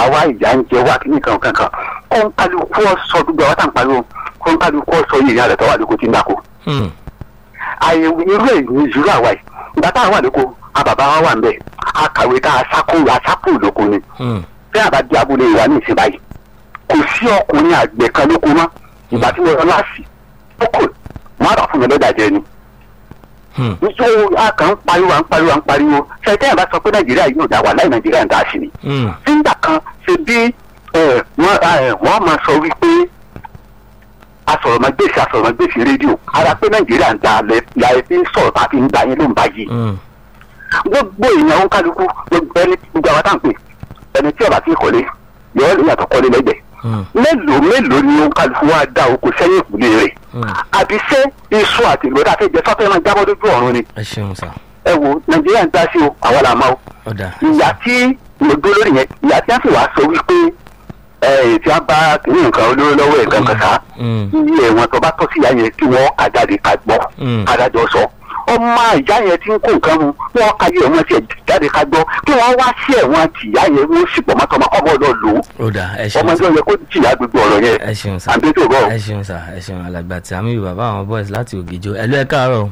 wá ìyá ń jẹ wá kíní kan kankan kó ń kálukú ọ̀sọ́ gbogbo àwọn tá à ń pariwo kó ń kálukú ọ̀sọ́ yìí ìyá rẹ̀ tó wà lóko tí ń dàkó. Hmm. àyẹ̀wò irú ẹ̀ ní ìṣúra àwa yìí ìgbà tá à wà lóko a bàbá wa wà ń bẹ̀ a kàwé tá a sákò a sákò lóko ni Hmm. bí a bá di abúlé ìwà ní ìsìn báyìí kò sí ọkùnrin àgbẹ̀ kan lóko mọ́ ìgbà tí mo lọ láàsì lóko wọn á bá fún mi lọ́dà jẹ ni Hmm. nítorí a kàn ń pariwo à ń pariwo à ń pariwo ṣètẹ́ ẹ̀ bá sọ pé nàìjíríà yóò dá wà láì nàìjíríà ń dá sí ni Hmm. nígbà kan ṣe bí ẹ, wọ́n ẹ, wọ́n máa sọ wípé asọ̀rọ̀mọgbèsì asọ̀rọ̀mọgbèsì rédíò ara pé nàìjíríà ń da alẹ́ la ẹ fi ń sọ̀rọ̀ tàbí ń gba yín ló ń bá yìí Hmm. gbogbo èèyàn ń kálukú gbogbo ẹni gbogbo àwọn táǹpì ẹni tí ọba ti kọ́lé yọ ọ́ yàtọ̀ kọ́lé lẹ́gbẹ̀ẹ́ Hmm. mélòó mélòó ni ó ń kálukú wá dá oko sẹ́yìn ìkúlé rẹ̀ Hmm. àbí ṣé iṣu àti ìlú dáfẹ́ jẹ sọ́fẹ́ máa jábọ́ lójú ọ̀run ni ẹ ṣeun sà ẹ wo nàìjíríà ń dá sí o àwa là máa o ọ̀dà ìyá tí mo dúró lórí yẹn ìyá tí wọ́n sì wá sọ wípé ẹ tí wọ́n bá kìíní nǹkan olóró lọ́wọ́ ẹ̀ kankan ká Hmm. iye ẹ̀wọ̀n tó bá tọ́ sí ìyá yẹn kí wọ́n kà jáde ká gbọ́ Mm. adájọ́ sọ ọmọ ìyá yẹn tí ń kó nǹkan mu wọ́n ka iye ẹ̀wọ̀n tiẹ̀ jáde ká gbọ́ kí wọ́n wá sí ẹ̀wọ̀n tí ìyá yẹn wọ́n sì pọ̀ mọ́tọ́ ọmọ lọ lò ó ọ̀dà ẹ ọmọ ṣeun sà ẹgbẹ́ yẹ kó jìyà gbogbo ọ̀rọ̀ yẹn ẹ ṣeun sà àbí tó bọ̀ ẹ ṣeun sà ẹ ṣeun alàgbà tí àmì bàbá àwọn boys láti ògìjọ ẹ lọ ẹ káàárọ̀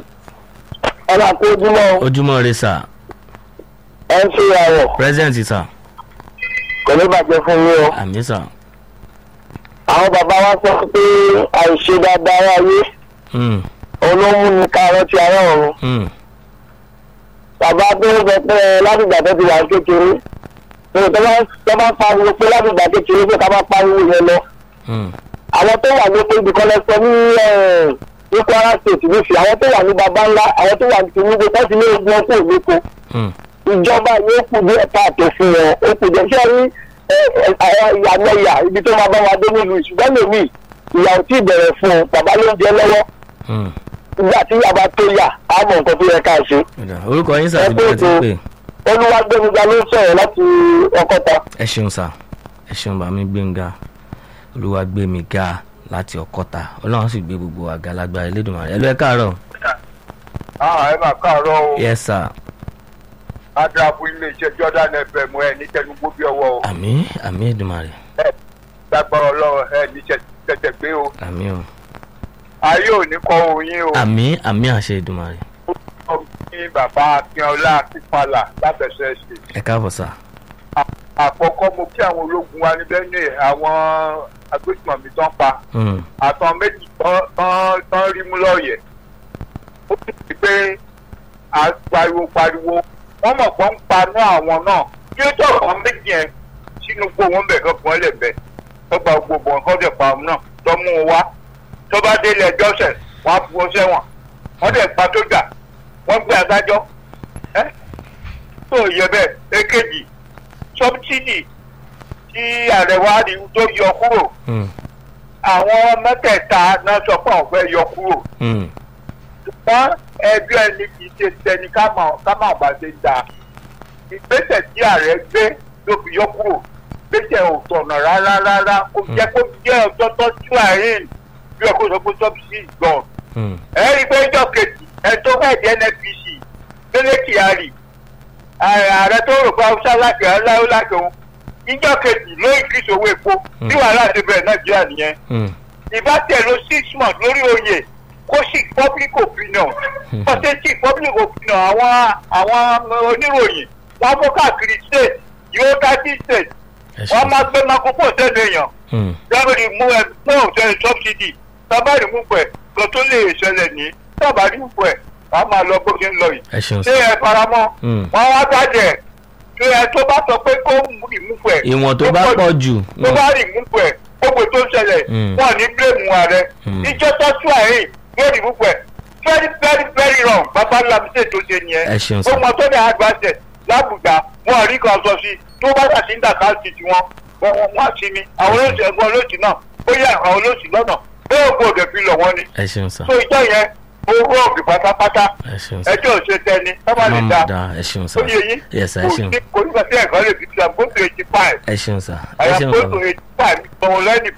ọba kó ojúmọ́ ojúmọ́ re sà ẹ ń ṣe àwọ̀ present sà kò ní bàjẹ́ fún yín o. àmì sà àwọn bàbá wa sọ pé àìṣe dáadáa ayé Hmm. olómú ni káàárọ̀ ti ara ọ̀run. Hmm. bàbá tó ń sọ pé látìgbà tó ti wà ní kékeré tó tó bá tó bá pariwo pé látìgbà kékeré pé ká bá pariwo yẹn lọ. Hmm. àwọn tó wà lóko ibìkan lọ sọ ní ẹ̀, ní kwara state nífi àwọn tó wà ní baba ńlá àwọn tó wà ní tinubu tó ti ní ogun ọkọ òlóko Hmm. ìjọba yóò kù díẹ̀ káàtó fún wọn ó kù díẹ̀ ṣé rí ẹ, ẹ, àwọn ìyá mẹ́yà ibi tó máa bá wa dé nílùú ìṣùgbọ́n lèmi ìyà ò tí ì bẹ̀rẹ̀ fún un bàbá ló ń jẹ lọ́wọ́ Hmm. nígbà tí ìyá bá tó yà á mọ nǹkan tó yẹ ká ṣe. ọ̀dà orúkọ yín sà Ẹ ti bẹ̀rẹ̀ ti kú pè olúwàgbẹ́míga ló ń sọ̀rọ̀ láti ọkọ́ta. ẹ ṣeun sà ẹ ṣeun bàmí gbẹ̀ngà olúwa gbé mi ga láti ọkọta ọlọ́run sì gbé gbogbo àga lágbára elédùnmarè ẹ lọ ẹ káàárọ̀ ẹ máa káàárọ̀ o yes sir ádàbù iléeṣẹ́ jordan fm ẹ ní tẹnugbó bí ọwọ́ o àmì àmì èdùnmarè ẹ lágbára ọlọ́run ẹ ní tẹ̀tẹ̀ gbé o àmì o ayé ò ní kọ́ oyin o àmì àmì àṣẹ èdùnmarè ó ní bàbá akínọlá akínpalà lábẹ́sẹ̀ ṣe ẹ káàbọ̀ sà àkọ́kọ́ mo kí àwọn ológun wa ní benue àwọn agbésùmọ̀mí tán pa Hmm. àtàn méjì tán- tán tán rí mú lọ́ọ̀yẹ̀ ó sì ti pé à ń pariwo pariwo wọ́n mọ̀ pé ń paná àwọn náà kí ó tọ̀ àwọn méjì yẹn sínú gbó wọn bẹ̀ kankan lẹ̀bẹ̀ tó gba gbogbo nǹkan tẹ̀ pa àwọn náà tó mú un wá tó bá délé ẹjọ́ sẹ̀ wọ́n á bu wọn sẹ́wọ̀n wọ́n dẹ̀ pa sójà wọ́n gbé adájọ́ ẹ́ tó yẹ bẹ́ẹ̀ èkejì sọ́bítìdì tí ààrẹ wa rí tó yọ kúrò Hmm. àwọn mẹ́tẹ̀ẹ̀ta náà sọ pé àwọn fẹ́ yọ kúrò Hmm. ṣùgbọ́n ẹjọ́ ẹni kì í ṣe tẹni ká mà- ká má bàa ṣe dà ìgbésẹ̀ tí ààrẹ gbé ló fi yọ kúrò gbésẹ̀ ò tọ̀nà rárá rárá kó jẹ́ kó jẹ́ ọjọ́ tó tú àárín bí ọkọ̀ sọ pé sọ́bìsì gbọ̀n. Hmm. ẹ rí i pé ìjọ kejì ẹ tó fẹ́ di nnpc délé kyari ààrẹ tó rò pé haúsá láti aláwọ̀ láti òun ìjọ kejì ló increase owó epo bí wàhálà ti bẹ̀rẹ̀ nàìjíríà nìyẹn Hmm. ìbá tẹ̀ ló six months lórí oyè kó sì public opinion kó sì sí public opinion àwọn àwọn oníròyìn wọn fún káàkiri state yóò thirty state ẹ wọn ṣeun máa gbé makoko sẹ́nu èèyàn Hmm. dábìrì mú ẹ mú òṣèlú subsidy tábàrí mú pẹ̀ kan tó lè ṣẹlẹ̀ ní tábàrí mú pẹ̀ wàá máa lọ bó ṣe ń lọ yìí ẹ ṣeun ṣé sà ẹ faramọ́ Hmm. wọn wá bàjẹ́ ṣé ẹ tó bá sọ pé kó rìmú pẹ̀ ìwọ̀n tó bá pọ̀ jù tó bá rìmú pẹ̀ gbogbo tó ń ṣẹlẹ̀ Mm. wọn ní bílẹ̀mù ààrẹ Mm. ìjọ tó tú àárín yóò rìmú pẹ̀ very very very wrong bàbá lamísè tó ṣe nìyẹn ẹ ṣeun sà ó mọ tó ní àgbàṣẹ lábùgbà wọn rí kan sọ sí tó bá ṣàṣì ń dà káàsì tiwọn wọn wọn wá sí ni àwọn olóòtú ẹgbọn olóòtú náà ó yẹ àwọn olóòtú lọnà bẹ́ẹ̀ ògbó òde fi lọ wọn ni ẹ ṣeun sà tó ìjọ yẹn ó rọọbì pátápátá ẹ ṣeun sà ẹjọ́ òṣè tẹni sábà lè má da mọ̀ dá ẹ ṣeun sà ó yẹ yín yes sà ẹ kò ṣeun sí kò nígbà tí ẹ̀kọ́ lè fi ti àgbo tó eighty five ẹ ṣeun sà ẹ ṣeun àyàfó sà tó eighty five gbọ̀n lẹ́nìbọ̀dì ó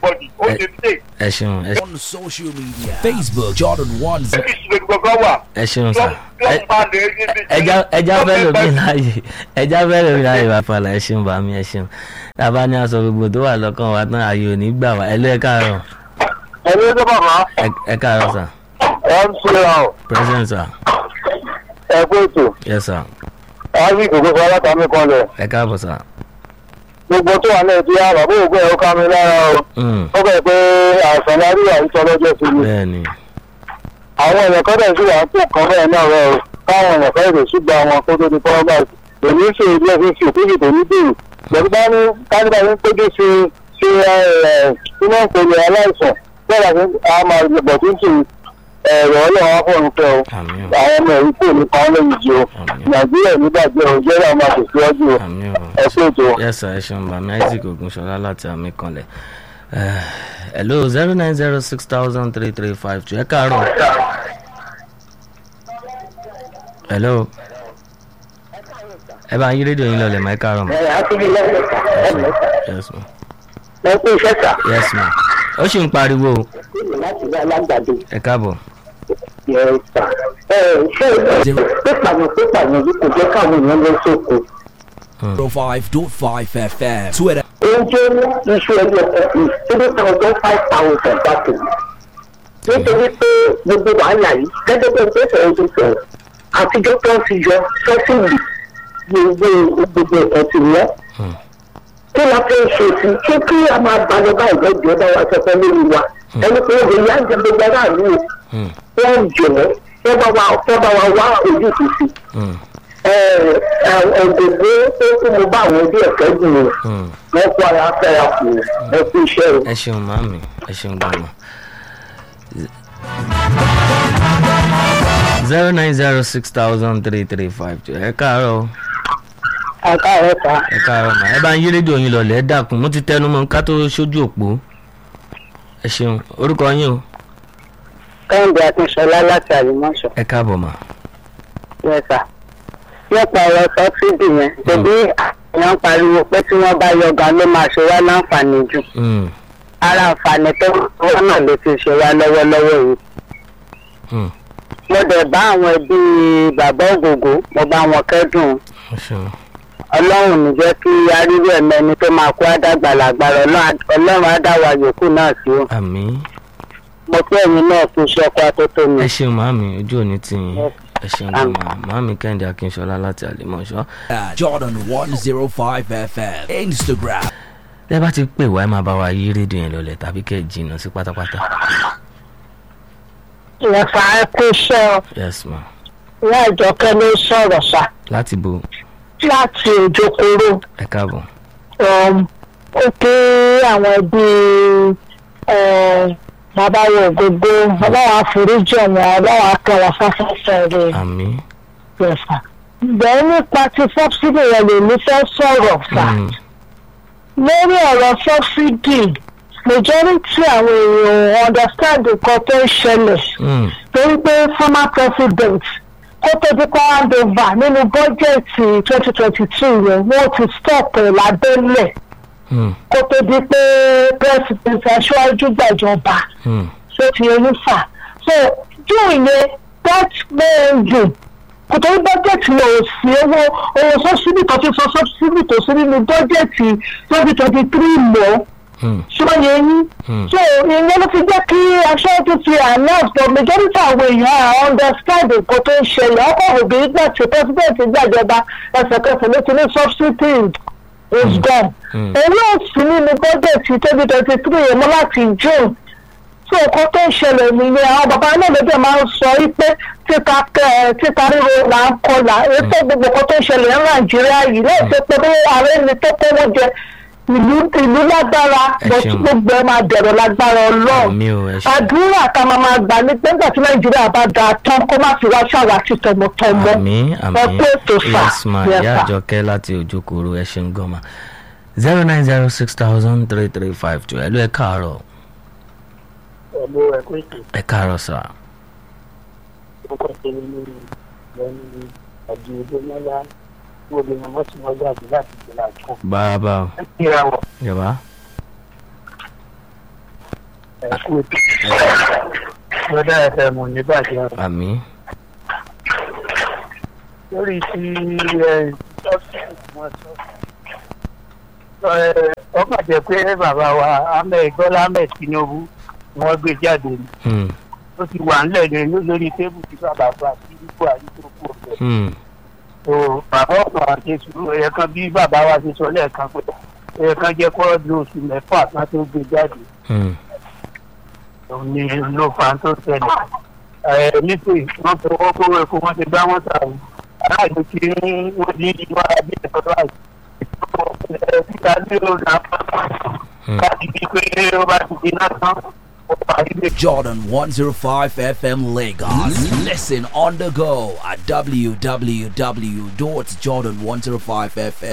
ó ẹ- ti dé ẹ ṣeun ẹ On social media Facebook Jordan One Zero. ọ́fíìsì lè gbọ́gbọ́ wà ẹ ṣeun sà ẹ- lọ́n bá lè rí bí. ẹja ẹja fẹ́ lómi láàyè ẹja fẹ́ lómi láàyè bàfàlà ẹ ṣeun bàmí ẹ ṣeun tàbá ní aṣọ gbogbo tó wà lọ́kàn wa tán ààyè ò ní gbà wá ẹ ló ẹ káàárọ̀ ẹni tó bàbá ẹ- ẹ káàárọ̀ sà ẹ ń ṣe ra ọ present sà ẹ kó ètò yes sà ábí kò gbogbo alátàmì kan lẹ ẹ káàbọ̀ sà gbogbo tó wà náà ti yá bàbá òògùn ẹ̀ ó ká mi lára o Mm, ó bẹ̀ pé àìsàn lárí àìsàn lọ́jọ́ sí mi bẹ́ẹ̀ ni àwọn èèyàn kan dẹ̀ sí wà ń pò kan bẹ́ẹ̀ náà rẹ o káwọn èèyàn kan èrè ṣùgbọ́n àwọn kó tó di fọwọ́ báyìí èmi ń ṣe ilé ẹ̀fín fi òkúyè tó ní bèrè lẹ́nu bá ní kánibà ń péjú sí ṣe iná ìpele aláìsàn bẹ́ẹ̀ la fi a máa bọ̀ tó ń tì ẹ̀rọ ọlọ́run afọ́run fẹ́ o àmì ò àwọn ọmọ èyí kò ní kan lẹ́yìn jù o àmì ò nàìjíríà nígbàgbé o jẹ́rìí àwọn àtẹ̀síwájú o àmì ò ẹ pé ètò yes sir ẹ ṣeun bàmí isaac ogunṣọlá láti àmì kanlẹ̀ Eh, hello zero nine zero six thousand three three five two ẹ káàárọ̀ hello ẹ bá yí rédíò yín lọlẹ̀ mọ́ ẹ káàárọ̀ mọ́ ẹ àtúndì lẹ́sẹ̀ká yes ma ẹ kú iṣẹ́ sà yes ma ó sì ń pariwo o. láti ní alágbàdo ẹ káàbọ̀ yẹ sà ẹ ṣé pípàyàn pípàyàn yìí kò jẹ́ káwọn èèyàn lọ sóko. 05.5 FM. Twitter. oúnjẹ iṣu ẹni ọkọ three thousand five thousand bàtò nítorí pé gbogbo wàhálà yìí gẹ́gẹ́ bí ẹgbẹ́ sọ̀rọ̀ tó sọ̀rọ̀ àtijọ́ tó ń fi yọ sọ́sìlì gbogbo gbogbo ẹ̀kọ́ ti wọ́. kí la fẹ́ ṣe sí ṣé kí a máa balẹ̀ báyìí lọ́jọ́ bá wa sọ fẹ́ lórí wa ẹni pé obìnrin yá ń jẹ gbogbo aráàlú o Hmm, wọ́n jọ̀ wọ́n bá wa wọ́n bá wa wá ojútùú sí hmm, ọ̀gbọ̀gbọ̀ tó kú mo bá àwọn ẹbí ẹ̀fẹ́ jù ú hmm. wọ́n kó ara fẹ́ra kù ẹ kú iṣẹ́ o. ẹ ṣeun màmí ẹ ṣeun gbọmọ. zero nine zero six thousand three three five two ẹ káàárọ̀ o. àká ẹ̀ ta ẹ káàárọ̀ mà ẹ bá ń yí rédíò yín lọlẹ̀ ẹ dákun mo ti tẹnu mọ́ ká tó sójú òpó ẹ ṣeun orúkọ yín o kẹ́hìndé akínṣọlá láti àlùmọ́ṣọ ẹ káàbọ̀ mà yẹta nípa ọ̀rọ̀ sọ́sídì yẹn tẹ̀bí àwọn ń pariwo pé tí wọ́n bá yọ gan ló máa ṣe wá láǹfààní jù Hmm, ara àǹfààní tó wọ́n náà ló ti ṣe wá lọ́wọ́lọ́wọ́ yìí. hmm, mo dẹ̀ bá àwọn ẹbí bàbá ògògó mo bá wọn kẹ́dùn ẹ ṣeun ọlọ́run ní jẹ́ kí arírú ẹ̀mẹ́ni tó máa kó àdàgbà lágbára ọlọ́run á dá wa yòókù náà sí o. àmí mo fẹ́ ẹ̀yin náà fún iṣẹ́ ọkọ̀ àtótó mi. ẹ ṣeun màmí ojú òní tì yín ẹ ṣeun Àmín. gbọmọ màmí kẹ́hìndé akínṣọlá láti àlèmọ̀ṣọ́ at Jordan 105 FM. Instagram. tẹ́ bá ti pè wá ẹ máa bá wa yí rédíò yẹn lọlẹ̀ tàbí kẹ́ ẹ jìnnà sí pátápátá ìyẹ̀fà ẹ kú iṣẹ́ ọ yes ma ìyá ìjọkẹ́ ló sọ̀rọ̀ sá láti bo láti òjòkòrò ẹ káàbọ̀ ó pé àwọn ẹbí bàbá rẹ̀ gbogbo ọlọ́wà àforíjì ọ̀wọ́n ọlọ́wà akẹwà fáfáfá rẹ̀ àmì yẹ̀fà. bẹ́ẹ̀ nípa ti sọ́bsidì rẹ̀ lèmi fẹ́ sọ̀rọ̀ fà Hmm, lórí ọ̀rọ̀ sọ́bsidì majority àwọn èèyàn understand nǹkan tó ń ṣẹlẹ̀ hmm, torí pé former president kó tó di kó hand over nínú bọ́jẹ̀tì twenty twenty two yẹn wọ́n ti stop ẹ̀ lábẹ́lẹ̀ hmm, kó tó di pé president aṣáájú gbàjọba hmm, ṣó ti yẹn nífà so june yẹn that main dùn kò tó ní bọ́jẹ̀tì lọ ò sí owó owó sọ́síbì kan ti sọ sọ́síbì tó sí nínú bọ́jẹ̀tì twenty twenty three mọ́ hmm, ṣọ́yẹ yín. Hmm. so ìyẹn ló fi jẹ́ kí aṣáájú ti announce but majority àwọn èèyàn à understand nǹkan tó ń ṣẹlẹ̀ ọkọ̀ òbí gbà tí president gbàjọba ẹsẹ̀kẹsẹ̀ ló ti ní subsidy is gone. Hmm. èyí ò sí nínú bọ́jẹ̀tì twenty twenty three yẹn mọ́ láti june so nǹkan tó ń ṣẹlẹ̀ nìyẹn àwọn bàbá náà lọ́jọ́ máa ń sọ wípé títa kẹ títa ríro là ń kọlà ètò gbogbo nǹkan tó ń ṣẹlẹ̀ ní nàìjíríà yìí lẹ́yìn tó pé bí ààrẹ ni tó kówó jẹ ìlú ìlú lágbára Ẹ bó ṣeun. gbogbo ẹ máa dẹ̀rọ̀ lágbára ọlọ́run àmì ò ẹ ṣeun àdúrà ká máa máa gbà ní pé nígbà tí nàìjíríà bá dáa tán kó má fi wá ṣàwátì tọmọtọmọ àmì àmì ẹ pé ètò fà yes ma Yes, ìyá sir. àjọkẹ́ láti òjòkòrò ẹ ṣeun gan ma zero nine zero six thousand three three five two ẹ ló ẹ káàárọ̀ ẹ̀mú ẹ̀kọ́ ètò ẹ káàárọ̀ sà ọkọ̀ tẹ̀lé lórí lẹ́nu àjò ìdómọ́lá gbogbo ọmọ tí wọ́n jáde láti gbé láàjọ. bàbá o ẹ kíra wọ̀ yàrá ẹ̀kú ètò lọ́dà ẹ̀fẹ̀ mọ̀ ní bàjẹ́ àmì lórí ti ẹ̀ sọ́ọ̀sì wọn sọ. Ẹ, ọkàn jẹ́ pé bàbá wa ahmed bọ́lá ahmed tinubu ni wọ́n gbé jáde ni hmm, ó ti wà ńlẹ̀ ní lórí tébù tí bàbá fa sí buhari tó kú ọ̀fẹ́. hmm, so bàbá ọ̀sán àti sùúrù ẹ̀yẹ kan bí bàbá wa ti sọ lẹ́ẹ̀kan pé ẹ̀yẹ kan jẹ́ kọ́ di oṣù mẹ́fà kan tó gbé jáde hmm. òun ni ló fa tó ṣẹlẹ̀ ẹ̀ nítorí wọ́n fọwọ́ kó epo wọ́n ti gbá wọn sàrò aláàjò tí wọ́n di ìwà bí ẹ̀kọ́ láì títa ní ọ̀nà káàdì bíi pé ó bá ti di náà tán ó parí lè Jordan 105 FM Lagos. Listen on the go at www.jordan105fm.